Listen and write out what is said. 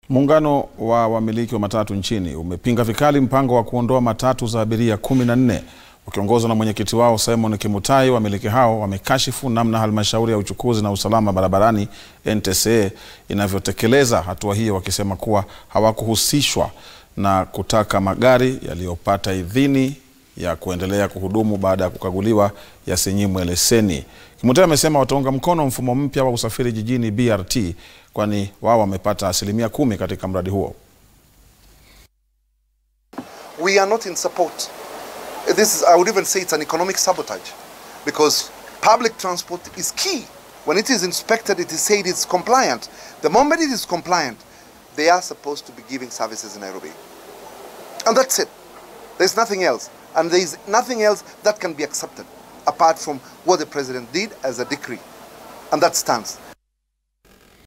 Muungano wa wamiliki wa matatu nchini umepinga vikali mpango wa kuondoa matatu za abiria kumi na nne ukiongozwa na mwenyekiti wao Simon Kimutai. Wamiliki hao wamekashifu namna halmashauri ya uchukuzi na usalama barabarani NTSA inavyotekeleza hatua hiyo, wakisema kuwa hawakuhusishwa na kutaka magari yaliyopata idhini ya kuendelea kuhudumu baada ya kukaguliwa yasinyimwe leseni. Kimutai amesema wataunga mkono mfumo mpya wa usafiri jijini BRT kwani wao wamepata asilimia kumi katika mradi huo. We are not in support. This is, I would even say it's an economic sabotage because public transport is key. When it is inspected, it is said it's compliant. The moment it is compliant, they are supposed to be giving services in Nairobi. And that's it. There's nothing else. And there is nothing else that can be accepted apart from what the president did as a decree. And that stands.